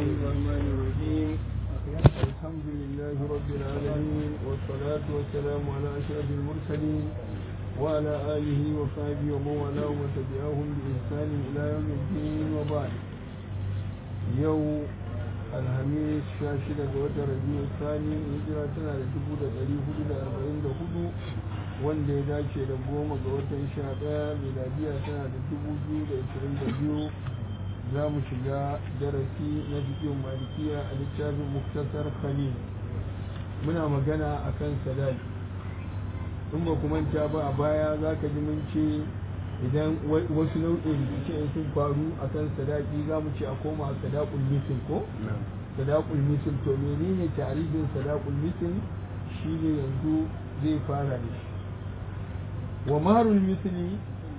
الرحمن الرحيم الحمد لله رب العالمين والصلاة والسلام على أشرف المرسلين وعلى آله وصحبه ومن والاه ومن تبعهم بإحسان إلى يوم الدين وبعد يوم alhamis sha shida ga watan rabiu sani hijira tana da dubu da ɗari hudu da arba'in da hudu wanda ya dace da goma ga watan sha ɗaya miladiya tana da dubu biyu da ashirin da biyu za mu shiga darasi na bidiyon malikiya a littafin muktasar khalil muna magana a kan sadaki in ba ku manta ba a baya za ka ji mun ce idan wasu nau'in rikice sun faru a kan sadaki za mu ce a koma sadakul misil ko? sadakul misil to menene tarihin sadakul misil shine yanzu zai fara da shi wa marul misli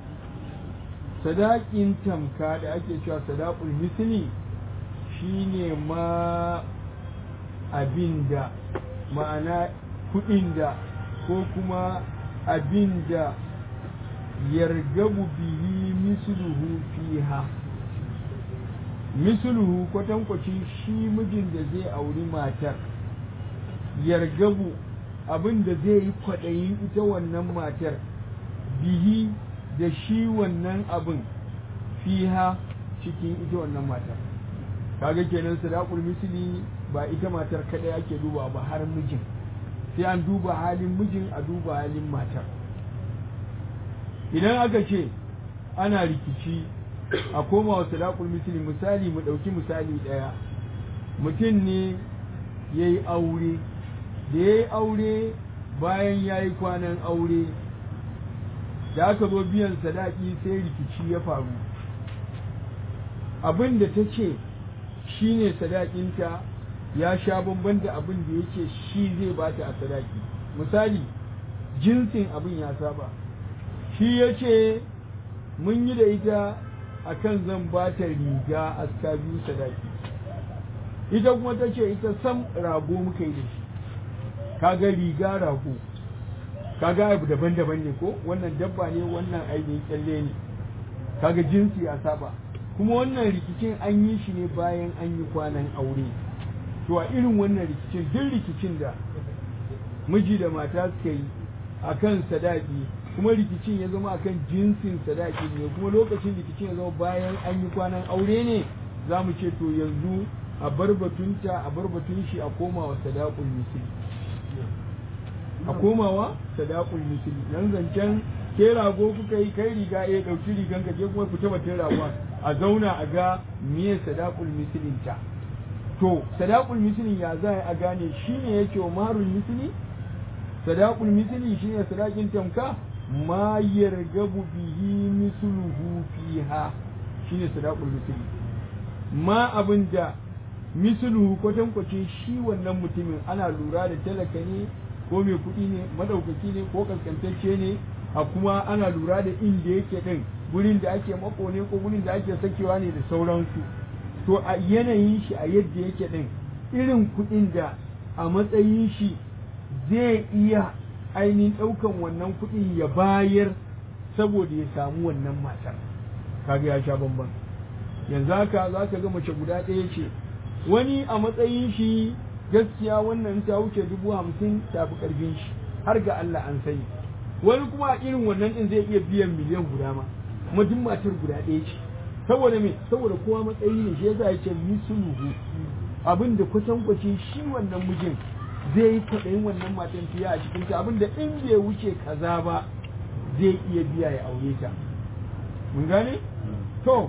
sadakin tamka da ake cewa sadakul misli shine ma abinda ma'ana kudin da ko kuma abinda yargabu bihi misluhu fiha misluhu kwatankwacin shi mijin da zai auri matar yargabu abin da zai yi kwaɗayin ita wannan matar bihi da shi wannan abin fiha cikin ita wannan matar kaga kenan sadaqul misli ba ita matar kadai ake duba ba har mijin sai an duba halin mijin a duba halin matar idan aka ce ana rikici a koma wa sadaqul misli misali mu ɗauki misali ɗaya mutum ne ya yi aure da ya yi aure bayan ya yi kwanan aure da aka zo biyan sadaki sai rikici ya faru abin da ta ce shi ne sadakinta ya sha bamban da abin da yake shi zai bata a sadaki misali jinsin abin ya saba shi ya ce mun yi da ita a kan zan ba ta riga aska biyu sadaki ita kuma ta ce ita sam rago muka yi da shi kaga riga rago kaga abu daban-daban ne ko wannan dabba ne wannan ainihin kyalle ne kaga jinsi a saba kuma wannan rikicin an yi shi ne bayan an yi kwanan aure to a irin wannan rikicin duk rikicin da miji da mata suka yi akan sadaki kuma rikicin ya zama akan jinsin sadaki ne kuma lokacin rikicin ya zama bayan an yi kwanan aure ne za mu ce to yanzu a bar batunta a bar batun shi a komawa sadakul misli a komawa sadakul misli nan zancen ke rago kuka yi kai riga ya dauki rigan ka je kuma fita batun ragon a zauna a ga miye sadakul mislin ta to sadakul mislin ya za a gane shine yake wa marul misli sadakul misli shine sadakin tamka ma yargabu bihi misluhu fiha shine sadaqul misli ma abinda misluhu kwatankwacin shi wannan mutumin ana lura da talaka ne ko mai kuɗi ne madaukaki ne ko kaskantacce ne a kuma ana lura da inda yake din gurin da ake mako ne ko gurin da ake sakewa ne da sauransu to a yanayin shi a yadda yake din irin kuɗin da a matsayin shi zai iya ainihin ɗaukan wannan kuɗin ya bayar saboda ya samu wannan matar kaga ya sha bamban yanzu haka za ka ga mace guda ɗaya ce wani a matsayin shi gaskiya wannan ta wuce dubu hamsin ta fi ƙarfin shi har ga Allah an sani wani kuma a irin wannan ɗin zai iya biyan miliyan guda ma kuma duk matar guda ɗaya ce saboda me saboda kowa matsayi ne shi yasa ya ce misluhu abin da kwatankwacin shi wannan mijin zai yi kwaɗayin wannan matan fiye a cikin ta abinda in bai wuce kaza ba zai iya biya ya aure ta mun gane to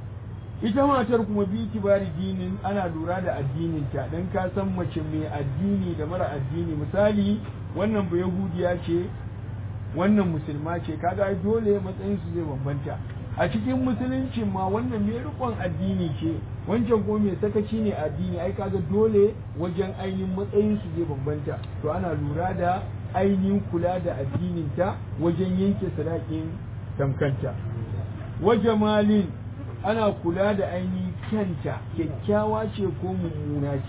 ita matar kuma bi kibari dinin ana lura da addinin ta dan ka san mace mai addini da mara addini misali wannan ba yahudiya ce wannan musulma ce kaga ai dole matsayin su zai bambanta a cikin musulunci ma wannan mai rikon addini ce wancan kuma mai sakaci ne addini ai kaga dole wajen ainihin matsayin su zai bambanta to ana lura da ainihin kula da addinin ta wajen yanke sadakin tamkanta wa jamalin ana kula da ainihin kyanta kyakkyawa ce ko mummuna ce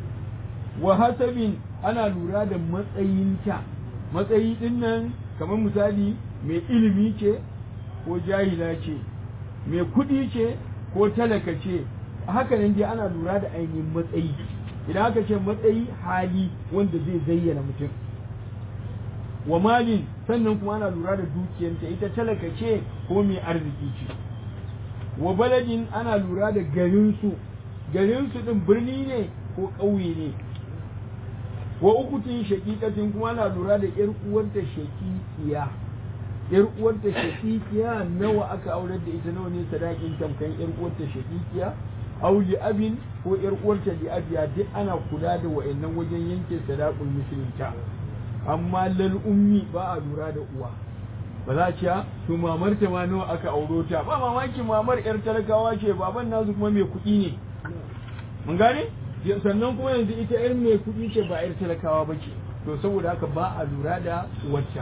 wa hasabin ana lura da matsayinta matsayi din nan kamar misali mai ilimi ce ko jahila ce mai kuɗi ce ko talaka ce haka nan dai ana lura da ainihin matsayi idan aka ce matsayi hali wanda zai zayyana mutum wa malin sannan kuma ana lura da dukiyanta ita talaka ce ko mai arziki ce wa baladin ana lura da garinsu garinsu din birni ne ko ƙauye ne wa ukutin shaƙiƙatin kuma ana lura da ƴar uwarta shaƙiƙiya ƴar uwarta shaƙiƙiya nawa aka aurar da ita nawa ne sadakin tamkan ƴar uwarta shaƙiƙiya aw li abin ko ƴar uwarta li abiya duk ana kula da wa'annan wajen yanke sadaqul musulunta amma lal ummi ba a lura da uwa ba za a ce to mamar ta ma nawa aka auro ta ba mamaki mamar ƴar talakawa ce baban nasu kuma mai kuɗi ne mun gane sannan kuma yanzu ita ƴar mai kuɗi ce ba ƴar talakawa ba ce to saboda haka ba a lura da wacce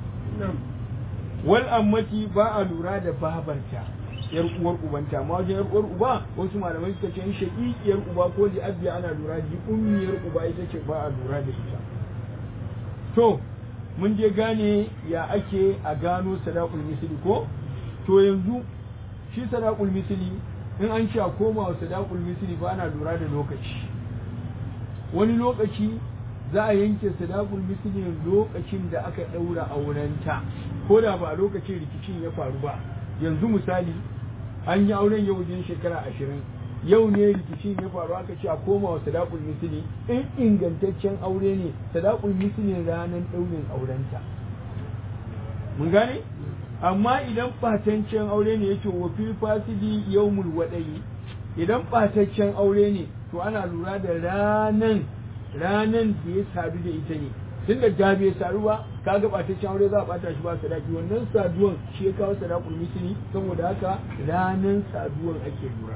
wal ammati ba a lura da babarta yar uwar ubanta amma wajen yar uwar uba wasu malamai suka ce in shaqiqiyar uba ko li abiya ana lura da ummiyar uba ita ce ba a lura da ita to mun je gane ya ake a gano sadaqul misli ko to yanzu shi sadaqul misli in an sha koma wa sadaqul misli ba ana lura da lokaci wani lokaci za a yanke sadaqul misli lokacin da aka daura aurenta ko da ba a lokacin rikicin ya faru ba yanzu misali an yi auren yau wajen shekara ashirin yau ne rikicin ya faru aka ce a koma wa sadaqul misli in ingantaccen aure ne sadaqul misli ranar daurin aurenta mun gane amma idan ɓataccen aure ne yake wa fil fasidi yawmul wadayi idan ɓataccen aure ne to ana lura da ranan ranan da ya sadu da ita ne tun da da bai sadu ba kaga ɓataccen aure za a ɓata shi ba sadaki wannan saduwan shi ya kawo sadakul misli saboda haka ranan saduwan ake lura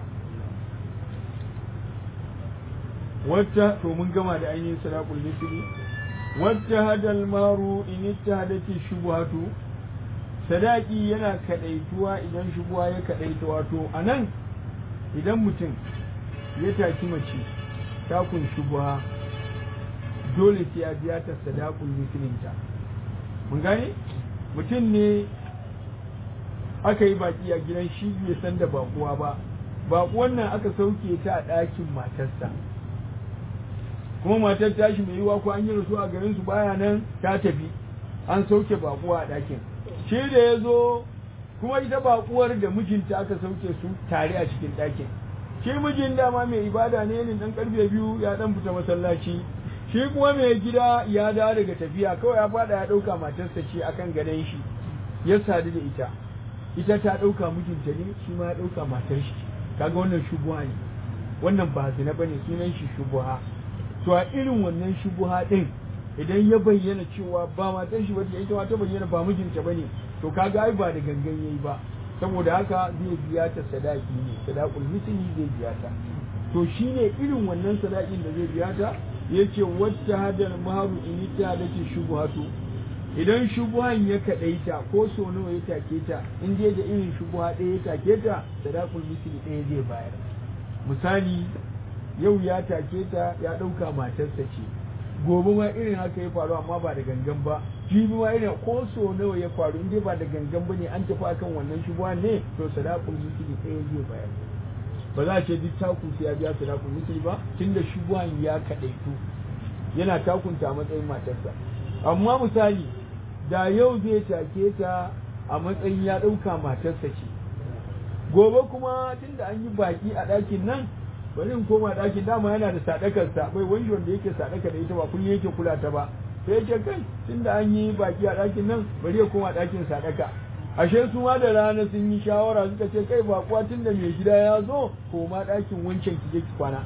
wata to mun gama da ainihin sadakul misli wata hadal maru in ittahadati shubhatu sadaki yana kadaituwa idan shubuwa ya kadaita wato anan idan mutum ya taki mace takun shubuwa dole sai ya biya ta sadakul musulunta mun gane mutum ne aka yi baki a gidan shi bai san da bakuwa ba bakuwan nan aka sauke ta a ɗakin matarsa kuma matar tashi mai yiwa ko an yi rasu a garin su baya nan ta tafi an sauke bakuwa a ɗakin shi da ya zo kuma ita bakuwar da mijinta aka sauke su tare a cikin ɗakin shi mijin dama mai ibada ne ne dan karfe biyu ya dan fita masallaci shi kuma mai gida ya dawo daga tafiya kawai ya fada ya ɗauka matarsa ce akan gadon shi ya sadu da ita ita ta ɗauka mijinta ne shi ma ya ɗauka matar shi kaga wannan shubuha ne wannan ba zina bane sunan shi shubuha to a irin wannan shubuha din idan ya bayyana cewa ba matar shi bace ita ma ta bayyana ba mijinta bane to kaga ai ba da gangan yayi ba saboda haka zai biya ta sadaki ne sadaqul misli zai biya ta to shine irin wannan sadakin da zai biya ta yace wacce hadal maharu in ta dace shubuhatu idan shubuhan ya kadaita ko so nawa ya take ta in dai da irin shubuha ɗaya ya take ta sadaqul misli ɗaya zai bayar misali yau ya take ta ya ɗauka matarsa ce gobe ma irin haka ya faru amma ba da gangan ba jibi ma irin ko so nawa ya faru in dai ba da gangan ba ne an tafi akan wannan shubuha ne to sadaqul misli ɗaya zai bayar ba za a ce duk taku sai ya biya sadaqul misli ba tunda shubuhan ya kadaitu yana takunta a matsayin matarsa amma misali da yau zai take ta a matsayin ya ɗauka matarsa ce gobe kuma tunda an yi baki a ɗakin nan bari in koma ɗakin dama yana da sadakarsa bai wani wanda yake sadaka da ita ba kullum yake kula ta ba sai yake kai tunda an yi baki a ɗakin nan bari ya koma ɗakin sadaka ashe su ma da rana sun yi shawara suka ce kai ba kuwa tunda mai gida ya zo koma ɗakin wancan ki je ki kwana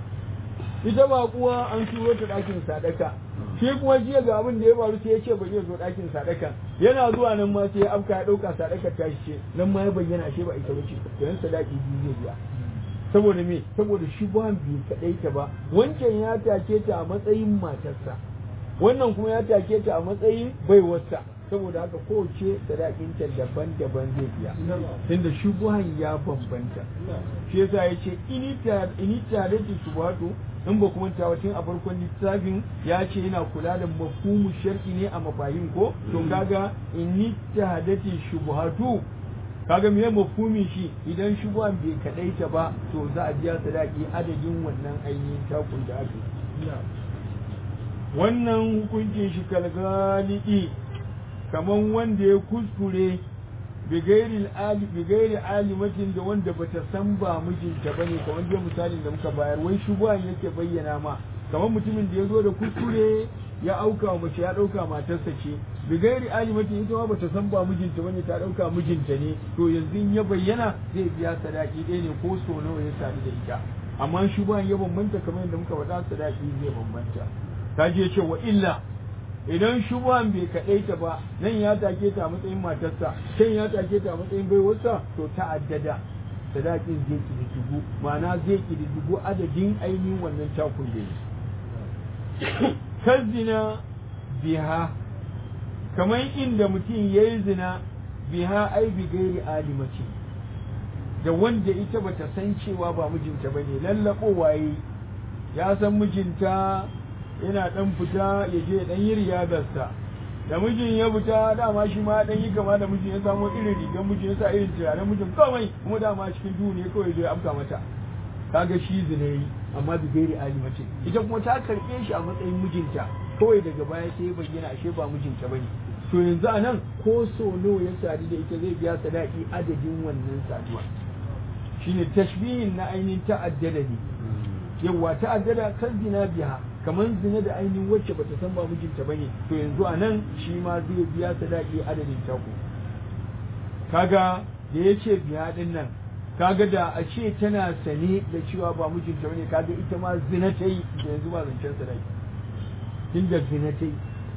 ita ba kuwa an turo ta ɗakin sadaka shi kuma jiya ga abin da ya faru sai ya ce bari ya zo ɗakin sadaka yana zuwa nan ma sai ya afka ya ɗauka sadakar ta ce nan ma ya bayyana ashe ba ita bace to yan sadaki biyu zai biya saboda me saboda shi ba bai kaɗai ta ba wancan ya take ta a matsayin matarsa wannan kuma ya take ta a matsayin baiwarsa saboda haka kowace sadakinta daban-daban zai biya tunda shubuhan ya bambanta shi yasa ya ce inita da shubhatu in ba kuma tun a farkon littafin ya ce yana kula da mafhumu shar'i ne a mafahim ko to kaga inita da shubhatu kaga me mafhumin shi idan shubuhan bai kadaita ba to za a biya sadaki adadin wannan ainihin takun da aka wannan hukuncin shi kalgalidi kaman wanda ya kuskure bigairi ali bigairi alimatin da wanda bata san ba mijinta bane kamar dai misalin da muka bayar wai shubuhan yake bayyana ma kamar mutumin da ya zo da kuskure ya auka wa mace ya dauka matarsa ce bigairi alimatin ita ma bata san ba mijinta bane ta dauka mijinta ne to yanzu in ya bayyana zai biya sadaki ɗaya ne ko so nawa ya sadu da ita amma shubuhan ya bambanta kamar yadda muka faɗa sadaki zai bambanta ta je ce wa illa idan shubuhan bai kaɗaita ba nan ya take ta a matsayin matarsa can ya take ta a matsayin baiwarsa to ta addada sadakin zai kididdigu ma'ana zai kididdigu adadin ainihin wannan takun da yi kan zina biha kamar inda mutum ya yi zina biha ai bi gairi alimaci da wanda ita bata san cewa ba mijinta ba ne lallaɓowa ya san mijinta yana dan fita ya je dan yi riyadarsa da mijin ya fita dama shi ma dan yi kama da mijin ya samo irin rigar mijin ya sa irin turaren mijin kawai kuma dama cikin duhu ne kawai zai afka mata kaga shi zinayi amma bi gairi alimace ita kuma ta karbe shi a matsayin mijinta kawai daga baya sai ya bayyana ashe ba mijinta bane to yanzu a nan ko so nawa ya sadu da ita zai biya sadaki adadin wannan saduwa shine tashbihin na ainihin ta'addada ne yawa ta'addada kan zina biya kamar zina da ainihin wacce bata san ba mijinta bane to yanzu a nan shi ma zai biya sadaki adadin tako kaga da ya ce biya din nan kaga da a ce tana sane da cewa ba mijinta bane kaga ita ma zina ta yi da yanzu ba zancen sadaki tunda zina ta yi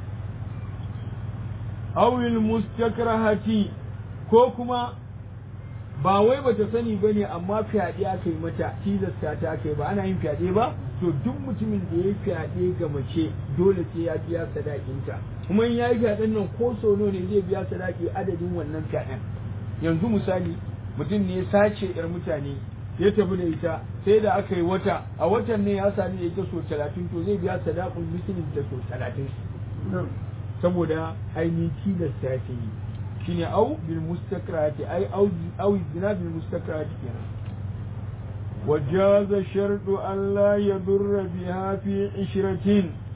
awil mustakrahati ko kuma ba wai bata sani bane amma fyaɗe aka yi mata tilasta ta aka yi ba ana yin fyaɗe ba to duk mutumin da ya yi fyaɗe ga mace dole sai ya biya sadakinta kuma in ya yi fyaɗen nan ko sono ne zai biya sadaki adadin wannan fyaɗen yanzu misali mutum ne ya sace yar mutane ya tafi da ita sai da aka yi wata a watan ne ya sami da ita so talatin to zai biya sadakun musulun da so talatin saboda ainihin tilasta ta yi shine au bil mustakrati ai au au zina bil mustakrati kenan وجاز شرط أن لا يضر بها في عشرة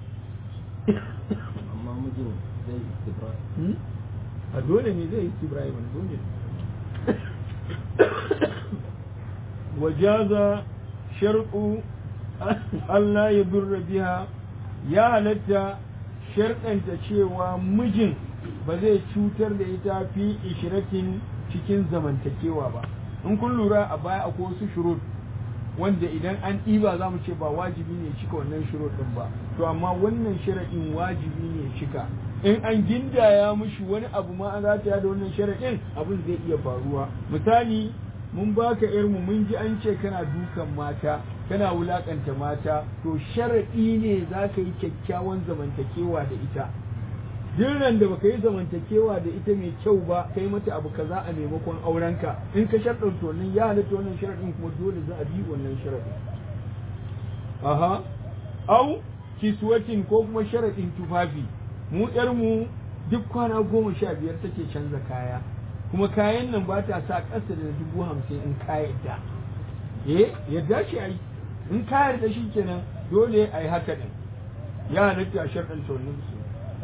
amma mijin zai istibra a dole ne zai istibrai wani dole وجاز شرط أن لا يضر بها ya halatta sharɗanta cewa mijin ba zai cutar da ita fi ishiratin cikin zamantakewa ba in kun lura a baya akwai wasu shurut wanda idan an ɗiba za mu ce ba wajibi ne cika wannan shurut ɗin ba to amma wannan sharaɗin wajibi ne cika in an gindaya mushi wani abu ma an zata da wannan sharaɗin abin zai iya faruwa misali mun baka mu mun ji an ce kana dukan mata kana wulakanta mata to sharaɗi ne za ka yi kyakkyawan zamantakewa da ita dirran da baka yi zamantakewa da ita mai kyau ba kai mata abu kaza a maimakon aurenka in ka sharɗin to nan ya halatta wannan sharaɗin kuma dole za a bi wannan sharaɗin aha au kiswatin ko kuma sharaɗin tufafi mu ƴar mu duk kwana goma sha biyar take canza kaya kuma kayan nan ba ta sa ƙasa da dubu hamsin in ka yadda eh yadda shi ai in ka yarda shi kenan dole a yi haka ɗin ya halatta a sharɗin tonin su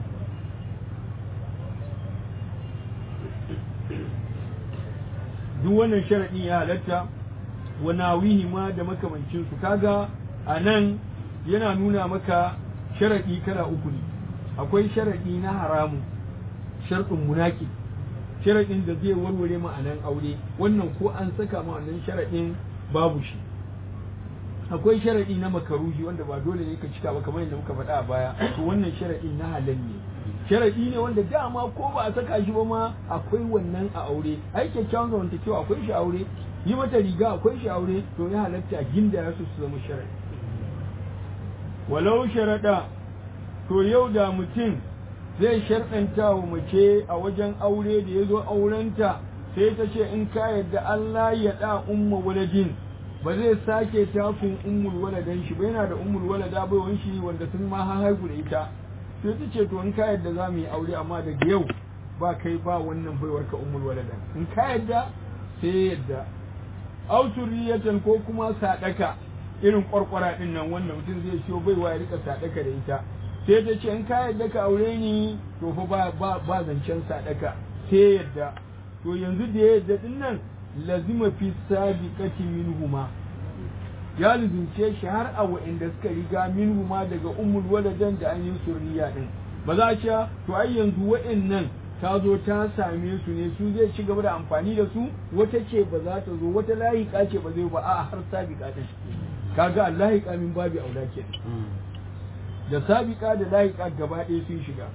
duk wannan sharaɗi ya halatta wa nawihi ma da makamancin su kaga a nan yana nuna maka sharaɗi kala uku ne akwai sharaɗi na haramu sharɗin munaki sharaɗin da zai warware ma'anan aure wannan ko an saka ma'anan sharaɗin babu shi akwai sharaɗi na makaruhi wanda ba dole ne ka cika ba kamar yadda muka faɗa a baya to wannan sharaɗi na halal ne sharaɗi ne wanda dama ko ba a saka shi ba ma akwai wannan a aure ai kyakkyawan zamantakewa akwai shi aure yi mata riga akwai shi aure to ya halatta ginda ya su zama sharaɗi walau sharaɗa to yau da mutum zai sharɗanta wa mace a wajen aure da ya zo aurenta sai ta ce in ka yadda Allah ya ɗa umma waladin ba zai sake takun ummul waladan shi ba yana da ummul walada bai shi wanda sun ma haihu da ita sai ta ce to in ka yadda za mu yi aure amma daga yau ba kai ba wannan baiwar ka ummul waladan in ka yadda sai yadda auturiyatan ko kuma sadaka irin kwarkwara din nan wanda mutum zai siyo baiwa ya rika sadaka da ita sai ta ce in ka yadda ka aure ni to fa ba ba, ba zancen sadaka sai yadda to yanzu da ya yadda din nan lazima fi sabiqati minhuma ya lizince shi har a wa'inda suka riga minhuma daga ummul waladan da an yi surriya din ba za a ce to ai yanzu wa'innan ta zo ta same su ne su zai ci gaba da amfani da su wata ce ba za ta zo wata layika ce ba zai ba a har sabiqa din kaga layika min babi aula ke da sabiqa da layika gaba ɗaya sun shiga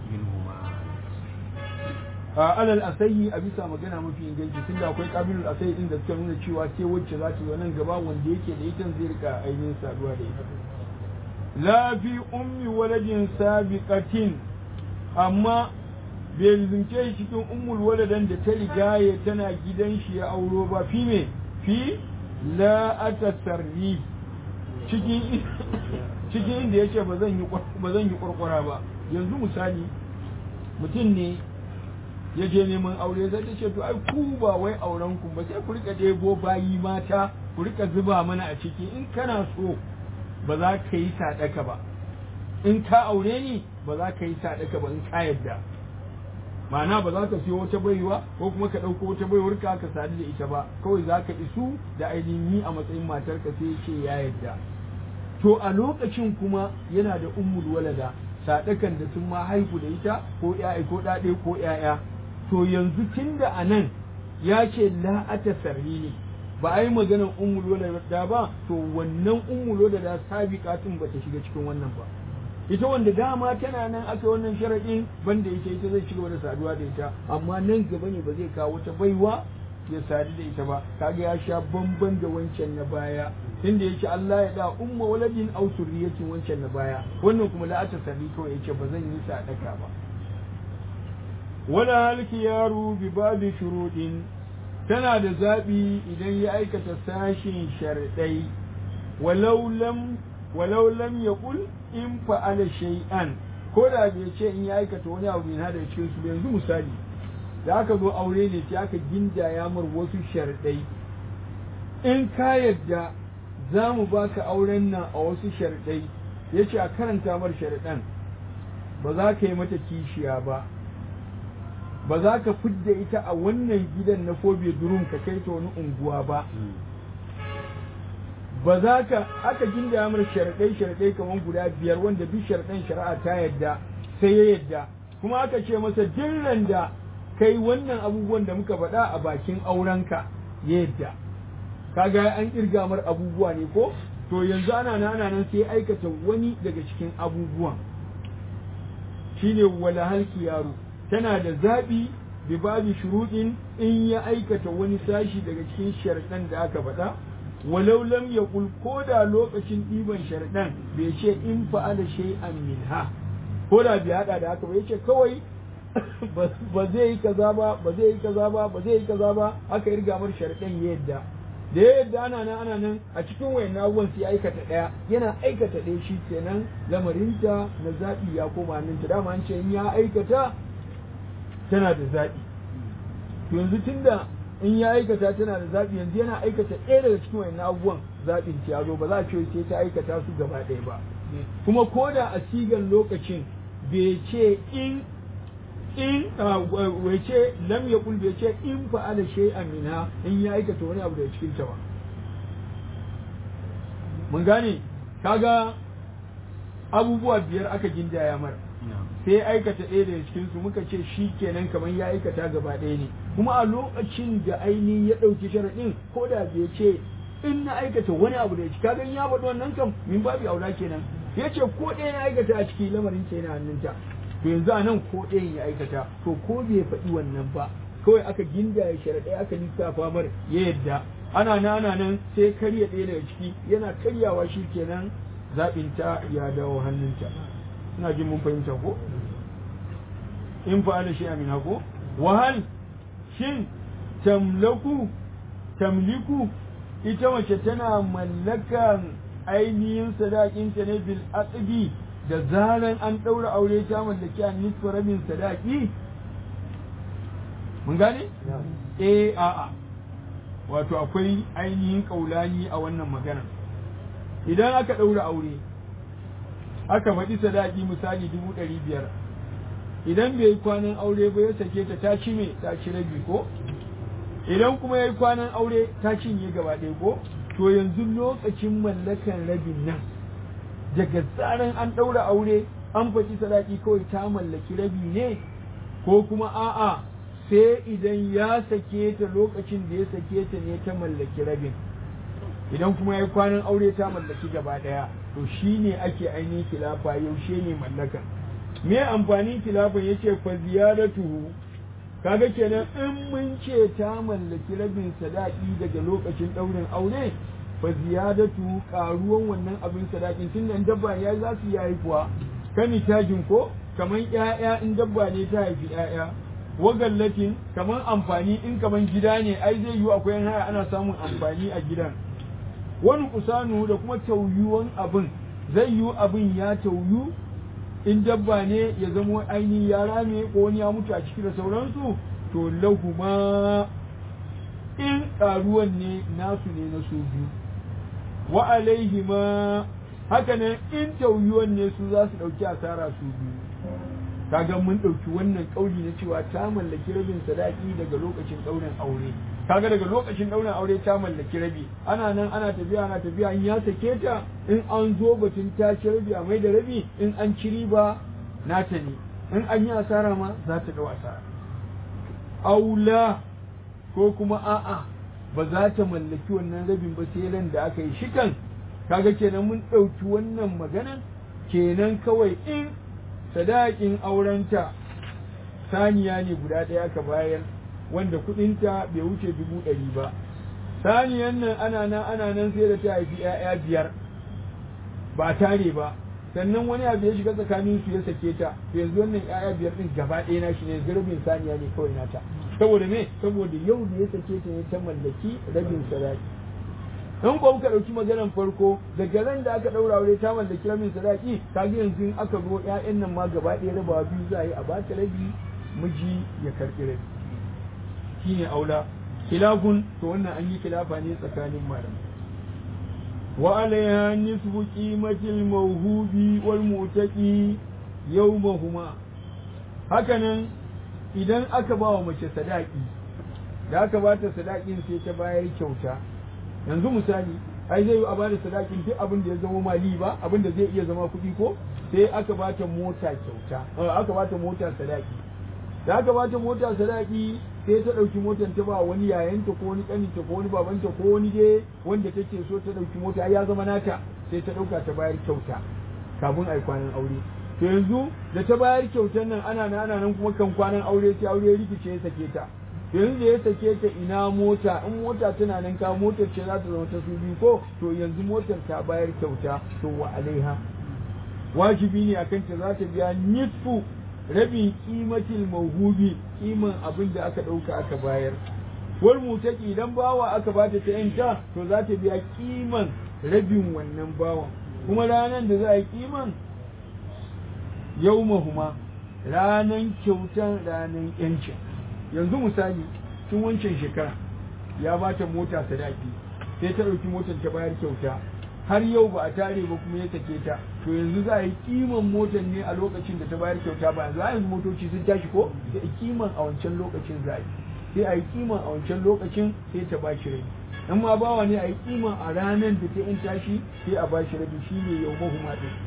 a alal asayi a bisa magana mafi inganci tun da akwai kabilul asayi din da suka nuna cewa sai wacce za ta yi nan gaba wanda yake da ita zai rika ainihin saduwa da ita la fi ummi waladin sabiqatin amma bai zince shi cikin ummul waladan da ta rigaye tana gidan shi ya auro ba fi me fi la atasarri cikin cikin inda yace ba zan yi ba zan yi kurkura ba yanzu misali mutum ne ya je neman aure sai ta ce to ai ku ba wai auren ku ba sai ku rika ɗebo bayi mata ku rika zuba mana a ciki in kana so ba za ka yi sadaka ba in ka aure ni ba za ka yi sadaka ba in ka yadda ma'ana ba za ka siyo wata baiwa ko kuma ka ɗauko wata baiwar ka ka sadu da ita ba kawai za ka isu da ainihin ni a matsayin matar ka sai ce ya yadda to a lokacin kuma yana da ummul walada sadakan da sun ma haihu da ita ko ƴaƴa ko ɗaɗe ko ƴaƴa to yanzu tunda a nan ya ce la atasarri ne ba a yi maganar ummul walada ba to wannan ummul walada sabiqatun ba ta shiga cikin wannan ba ita wanda dama tana nan aka wannan sharaɗin banda ita ita zai cigaba da saduwa da ita amma nan gaba ne ba zai kawo wata baiwa ya sadu da ita ba kaga ya sha bamban da wancan na baya inda yake Allah ya da umma waladin aw surriyatin wancan na baya wannan kuma la ta sabi kawai yace ba zan yi sadaka ba wala halki yaro bi babi shurudin tana da zabi idan ya aikata sashin sharadai walau lam walau lam yaqul in fa'ala shay'an ko da bai ce in ya aikata wani abu ne da cikin su yanzu misali da aka zo aure ne sai aka gindaya mar wasu sharadai in ka yadda za mu baka auren nan a wasu sharadai yace a karanta mar sharadan ba za ka yi mata kishiya ba ba za ka fidda ita a wannan gidan na fobe durum ka kai ta wani unguwa ba ba za ka aka ginda mar sharaɗai sharaɗai kamar guda biyar wanda duk sharaɗan shari'a ta yadda sai ya yadda kuma aka ce masa dirran da kai wannan abubuwan da muka faɗa a bakin aurenka ya yadda kaga an kirga mar abubuwa ne ko to yanzu ana nan ana nan sai aikata wani daga cikin abubuwan shine wala halki yaro tana da zaɓi bi babu shuruɗin in ya aikata wani sashi daga cikin sharaɗan da aka faɗa walau lam yaqul ko da lokacin ɗiban sharaɗan bai ce in fa'ala shay'an minha ko da bai hada da haka ba yace kawai ba zai yi kaza ba ba zai yi kaza ba ba zai yi kaza ba aka yi rigamar sharaɗan ya yadda da ya yadda ana nan ana nan a cikin wayan abubuwan sai aikata ɗaya yana aikata ɗaya shi kenan lamarinta na zaɓi ya koma hannunta dama an ce in ya aikata tana da zaɓi to yanzu tunda in ya aikata tana da zaɓi yanzu yana aikata ɗaya daga cikin wayan abubuwan zaɓin ta zo ba za a ce sai ta aikata su gaba ɗaya ba kuma ko da a sigan lokacin bai ce in in bai ce lam ya bai ce in fa'ala shay'an minha in ya aikata wani abu daga cikin ta ba mun gane kaga abubuwa biyar aka gindaya mara sai aikata ɗaya daga cikin su muka ce shi kenan kamar ya aikata gaba ɗaya ne kuma a lokacin da ainihin ya ɗauki sharaɗin ko da bai ce in na aikata wani abu da ya ci kaga ya faɗi wannan kam min babu aula kenan ya ce ko ɗaya ya aikata a ciki lamarin ce yana hannunta to yanzu a nan ko ɗayan ya aikata to ko bai faɗi wannan ba kawai aka ginda ya sharaɗai aka lissafa mar ya yadda ana nan ana nan sai karya ɗaya daga ciki yana karyawa shi kenan zaɓinta ya dawo hannunta ina jin mun fahimta ko in fa'ala shi amina ko wahal shin tamlaku tamliku ita mace tana mallakan ainihin sadakinta ne bil aqdi da zaran an ɗaura aure ta mallaki an nisfa rabin sadaki mun gane eh a'a wato akwai ainihin kaulani a wannan magana idan aka ɗaura aure aka faɗi sadaki misali dubu ɗari biyar idan bai yi kwanan aure ba ya sake ta ta ci me ta ci rabi ko idan kuma ya yi kwanan aure ta cinye gaba ɗaya ko to yanzu lokacin mallakan rabin nan daga tsarin an ɗaura aure an faɗi sadaki kawai ta mallaki rabi ne ko kuma a'a sai idan ya sake ta lokacin da ya sake ta ne ta mallaki rabin idan kuma ya yi kwanan aure ta mallaki gaba ɗaya to shi ne ake ainihin kilafa yaushe ne mallaka me amfanin kilafan ya ce fa ziyaratuhu kaga kenan in mun ce ta mallaki rabin sadaki daga lokacin ɗaurin aure fa ziyadatu karuwan wannan abin sadakin tun nan dabba ya za su yi haifuwa kani tajin ko kaman ƴaƴa in dabba ne ta haifi ƴaƴa wagallatin kaman amfani in kaman gida ne ai zai yiwu akwai haya ana samun amfani a gidan wani kusanu da kuma tauyuwan abin zai yiwu abin ya tauyu in dabba ne ya zamo ainihin ya rame ko wani ya mutu a ciki da sauransu to lahuma in karuwan ne nasu ne na su biyu wa alaihima haka nan in tauyuwan ne su za su ɗauki asara su biyu kaga mun ɗauki wannan ƙauli na cewa ta mallaki rabin sadaki daga lokacin ɗaurin aure kaga daga lokacin ɗaurin aure ta mallaki rabi ana nan ana tafiya ana tafiya in ya sake ta in an zo batun ta ci rabi a mai da rabi in an ci riba nata ne in an yi asara ma za ta ɗau asara aula ko kuma a'a ba za ta mallaki wannan rabin ba sai ran da aka yi shikan kaga kenan mun ɗauki wannan maganan kenan kawai in sadakin aurenta saniya ne guda ɗaya aka bayar wanda kuɗinta bai wuce dubu ɗari ba saniyan nan ana nan ana nan sai da ta haifi 'ya'ya biyar ba tare ba sannan wani abu ya shiga tsakanin su ya sake ta to yanzu wannan 'ya'ya biyar din gaba ɗaya na shi ne rabin saniya ne kawai nata saboda me saboda yau da ya sake ta ne ta mallaki rabin sadaki in ko muka ɗauki maganar farko daga ran da aka ɗaura aure ta mallaki rabin sadaki kaga yanzu in aka zo ƴaƴan nan ma gaba ɗaya rabawa biyu za a yi a bata rabi miji ya karɓi rabi shine aula khilafun to wannan an yi khilafa ne tsakanin malamai wa alaiha nisfu qimatil mawhubi wal mu'taqi yawmahuma hakanan idan aka ba wa mace sadaki da aka ba ta sadakin sai ta bayar kyauta yanzu misali ai zai yi a bada sadakin duk abin da ya zama mali ba abin da zai iya zama kuɗi ko sai aka ba ta mota kyauta aka ba ta mota sadaki da aka ba ta mota sadaki sai ta ɗauki motar ta ba wani yayanta ko wani ƙaninta ko wani babanta ko wani dai wanda take so ta ɗauki mota ya zama nata sai ta ɗauka ta bayar kyauta kafin a yi kwanan aure to yanzu da ta bayar kyautar nan ana nan ana nan kuma kan kwanan aure sai aure rikice ya sake ta to yanzu da ya sake ta ina mota in mota tana nan ka motar ce za ta zama ta su biyu ko to yanzu motar ta bayar kyauta to wa alaiha wajibi ne akan ta za ta biya nisfu rabin kimatil mawhubi kiman abin da aka ɗauka aka bayar wal mutaki idan bawa aka bata ta yanta to za ta biya kiman rabin wannan bawan kuma ranan da za a yi kiman yawmahuma ranan kyautan ranan yancin yanzu misali tun wancan shekara ya bata mota sadaki sai ta ɗauki motar ta bayar kyauta har yau ba a tare ba kuma ya sake ta to yanzu za a yi kiman motar ne a lokacin da ta bayar kyauta ba yanzu yanzu motoci sun tashi ko da kiman a wancan lokacin za a yi sai a yi kiman a wancan lokacin sai ta ba shi rabi in ma bawa ne a yi kiman a ranar da ta in tashi sai a ba shi rabi shine yau mahuma din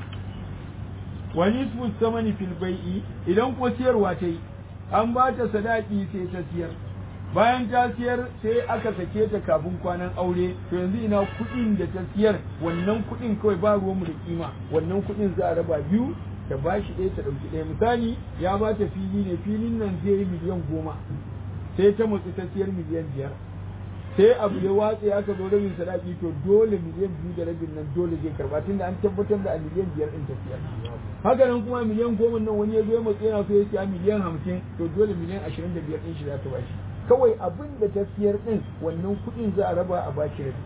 wani su samani fil bai'i idan ko siyarwa ta yi an ba ta sadaki sai ta siyar bayan ta siyar sai aka sake ta kafin kwanan aure to yanzu ina kuɗin da ta siyar wannan kuɗin kawai ba ruwanmu da kima wannan kuɗin za a raba biyu ta ba shi ɗaya ta ɗauki ɗaya misali ya ba ta fili ne filin nan zai yi miliyan goma sai ta matsi ta siyar miliyan biyar sai abu ya watse aka zo rabin sadaki to dole miliyan biyu da rabin nan dole zai karba tunda an tabbatar da a miliyan biyar ɗin ta siyar haka nan kuma miliyan goma nan wani ya zo ya matsi yana so ya siya miliyan hamsin to dole miliyan ashirin da biyar ɗin shi za ta ba shi kawai abin da ta siyar din wannan kuɗin za a raba a bashi rabi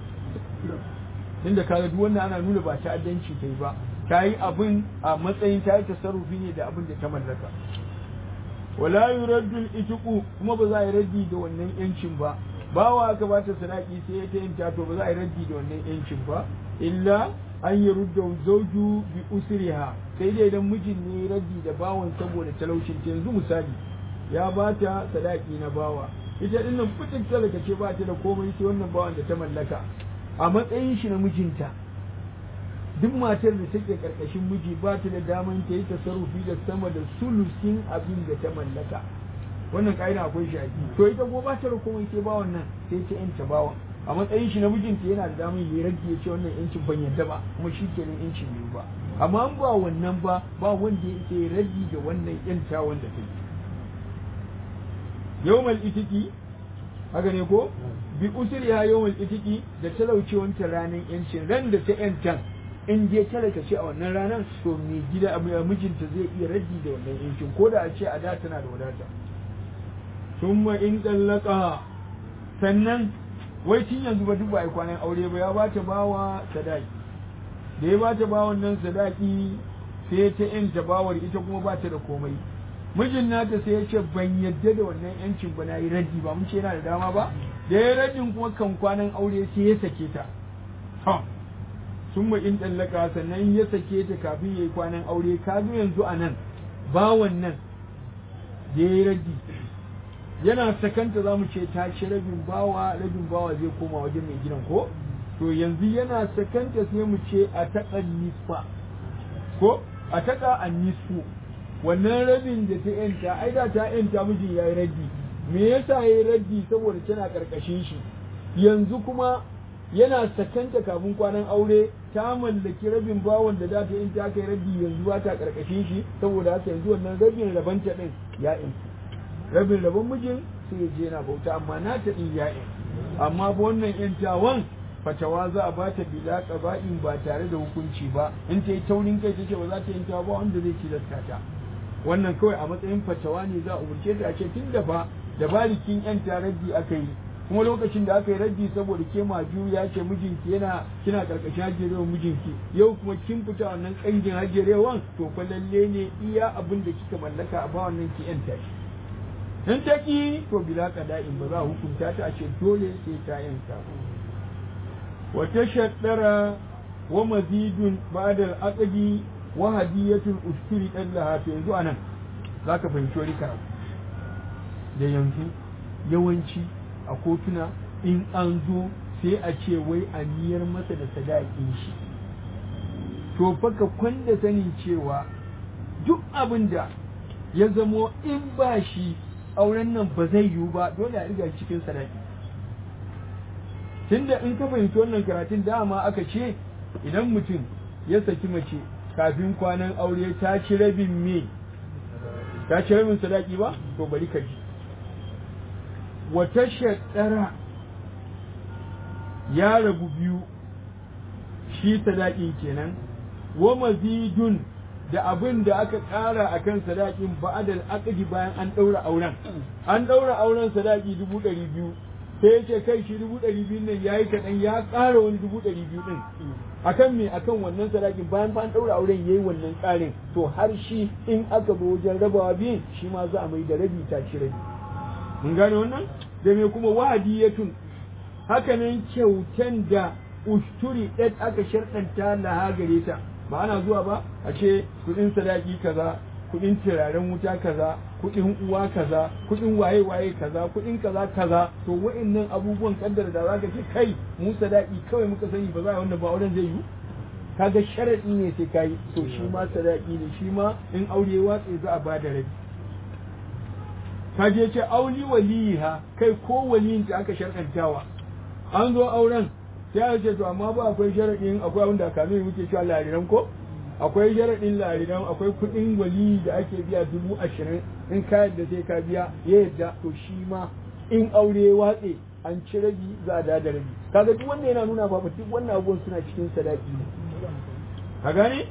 inda kaga duk wannan ana nuna ba ta'addanci ta yi ba ta yi abin a matsayin ta yi tasarrufi ne da abin da ta mallaka wala yuraddu al-itiqu kuma ba za a yi raddi da wannan yancin ba bawa aka ba ta sadaki sai ya ta yanta to ba za a yi raddi da wannan yancin ba illa an yi rudda zauju bi usriha sai dai idan mijin ne raddi da bawan saboda talaucin ta yanzu misali ya ba ta sadaki na bawa ita din nan fitin talaka ce ba ta da komai sai wannan bawan da ta mallaka a matsayin shi na mijinta duk matar da take karkashin miji ba ta da daman ta yi tasarrufi da sama da sulusin abin da ta mallaka wannan ka'ida akwai shi to ita ko ba ta da komai sai bawan nan sai ta yanta bawan a matsayin shi na mijinta yana da damar yi rage ya ce wannan yancin ban yadda ba kuma shi kenan yancin biyu ba amma an ba wannan ba ba wanda ya ke rage da wannan yanta wanda ta yi yawmal itiki haka ne ko bi usri ya yawmal itiki da talaucewanta ranar yancin ran da ta yantan in je talaka ce a wannan ranar to mai gida mijinta zai iya rage da wannan yancin ko da a ce a da tana da wadata thumma in dallaka sannan wai tun yanzu ba duk ba a kwanan aure ba ya ba ta bawa sadaki da ya ba ta bawan nan sadaki sai ta yanta bawar ita kuma ba ta da komai mijin nata sai ya ce ban yadda da wannan yancin ba na yi raddi ba mun ce yana da dama ba da ya raddin kuma kan kwanan aure sai ya sake ta sun ma in ɗallaka sannan ya sake ta kafin ya yi kwanan aure ka zo yanzu a nan bawan nan da ya yi raddi yana sakanta za mu ce ta ci rabin bawa rabin bawa zai koma wajen mai gidan ko to yanzu yana sakanta sai mu ce a taƙa nisfa ko a taƙa a nisfu wannan rabin da ta yanta ai da ta yanta mijin ya yi raddi me yasa ya yi raddi saboda tana ƙarƙashin shi yanzu kuma yana sakanta kafin kwanan aure ta mallaki rabin bawan da za ta yanta aka yi raddi yanzu ba ta ƙarƙashin shi saboda haka yanzu wannan rabin rabanta ɗin ya yanta rabin rabon mijin sai ya je na bauta amma na ta ɗin ya'in amma ba wannan yantawan fatawa za a ba ta bila ƙaba'in ba tare da hukunci ba in ta yi taurin kai ta ce ba za ta yanka ba wanda zai tilasta ta wannan kawai a matsayin fatawa ne za a umarce ta a ce tun da ba da balikin yan raddi aka yi kuma lokacin da aka yi raddi saboda ke maju ya ce mijinki yana kina karkashin hajjerewan mijinki yau kuma kin fita wannan kangin hajjerewan to fa lalle ne iya abin da kika mallaka a ba wannan ki yan tashi in ta ki to bila qada'in ba za a hukunta ta a ce dole sai ta yanka wa tashaddara wa mazidun ba'da al-aqdi wa hadiyatul usturi dallaha to yanzu anan zaka fahimci wani karatu da yanzu yawanci a kotuna in an zo sai a ce wai a niyar masa da sadakin shi to fa ka kwanda sanin cewa duk abin da ya zamo in ba shi auren nan ba zai yiwu ba dole a riga cikin sadaki tunda in ka fahimci wannan karatun dama aka ce idan mutum ya saki mace kafin kwanan aure ta ci rabin me ta ci rabin sadaki ba to bari ka ji wata shaddara ya rabu biyu shi sadakin kenan wa mazidun da abin da aka ƙara a kan sadakin ba'adal aqdi bayan an ɗaura auren an ɗaura auren sadaki dubu ɗari biyu sai ya ce kai shi dubu ɗari biyu nan ya yi kaɗan ya ƙara wani dubu ɗari biyu ɗin akan me akan wannan sadakin bayan fa an ɗaura auren ya yi wannan ƙarin to har shi in aka zo wajen rabawa biyun shi ma za a mai da rabi ta ci rabi mun gane wannan da me kuma wahadiyatun hakanan kyautan da usturi ɗan aka sharɗanta laha gare ta ba ana zuwa ba a ce kuɗin sadaki kaza kuɗin turaren wuta kaza kuɗin uwa kaza kuɗin waye waye kaza kuɗin kaza kaza to wa'annan abubuwan kaddara da za ka ce kai mu sadaki kawai muka sani ba za a wannan ba auren zai yi kaga sharaɗi ne sai kai to shi ma sadaki ne shi ma in aure watsi za a ba da rabi ka je ce auli waliha kai ko waliyin ta aka sharɗantawa an zo auren sai a ce to amma ba akwai sharaɗin akwai abin da kamin muke cewa lariran ko akwai sharaɗin lariran akwai kuɗin wali da ake biya dubu ashirin in ka yadda sai ka biya ya yadda to shi ma in aure watse an ci rabi za a da da rabi kaga duk wannan yana nuna ba duk wannan abubuwan suna cikin sadaki ne ka gane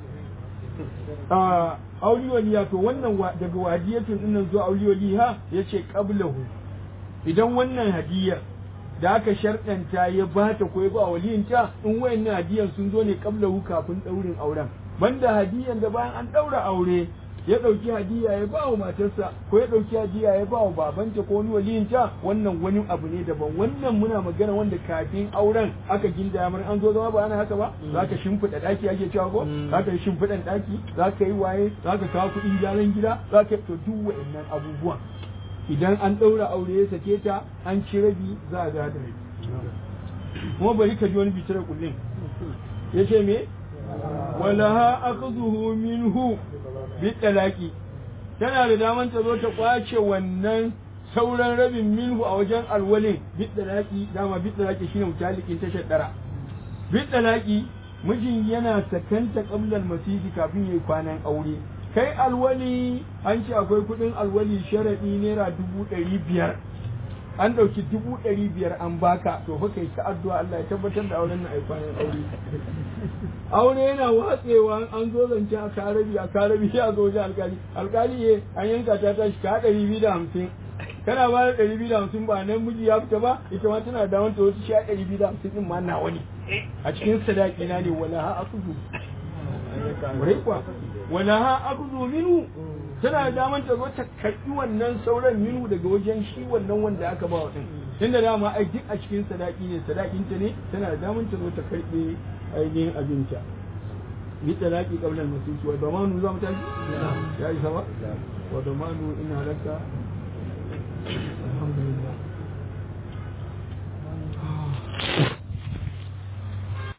a auli waliya to wannan daga wadiyatin dinnan zuwa auli waliha yace qablahu idan wannan hadiyar da aka sharɗanta ya ba ta ko ya ba waliyinta in wayannan hadiyan sun zo ne qablahu kafin daurin auren banda hadiyan da bayan an daura aure ya ɗauki hadiya ya ba wa matarsa ko ya ɗauki hadiya ya ba wa babanta ko wani waliyinta wannan wani abu ne daban wannan muna magana wanda kafin auren aka ginda mar an zo zama ba ana haka ba za ka shimfiɗa ɗaki ake cewa ko za ka yi shimfiɗan ɗaki za ka yi waye za ka kawo kuɗin gyaran gida za ka to duk wa'annan abubuwan idan an ɗaura aure ya sake ta an ci rabi za a gada rabi kuma bari ka ji wani bitar kullum ya ce me walaha akhdhuhu minhu bitalaqi tana da daman ta zo ta kwace wannan sauran rabin minhu a wajen alwalin bitalaqi dama bitalaqi shine mutalikin tashar dara bitalaqi mijin yana sakanta qablal masidi kafin yayi kwanan aure kai alwali an ce akwai kudin alwali sharadi naira dubu ɗari biyar an ɗauki dubu ɗari biyar an baka to fa kai ta addu'a Allah ya tabbatar da auren na aikwanin aure aure yana watsewa an zo zance a karabi a karabi ya zo wajen alkali alkali ye an yanka ta tashi ka ɗari biyu da hamsin kana ba da ɗari biyu da hamsin ba nan miji ya fita ba ita ma tana da wanta wasu sha ɗari biyu da hamsin ɗin ma nawa ne a cikin sadaki na ne wala ha akuzu wurai kuwa wala ha akuzu minu tana da daman ta zo ta karɓi wannan sauran minu daga wajen shi wannan wanda aka ba wa ɗin tunda dama ai duk a cikin sadaki ne sadakinta ne tana da daman ta zo ta karɓi ainihin abinta bi talaki qabla al-masjid wa damanu za mu tashi ya isa ba wa damanu ina laka alhamdulillah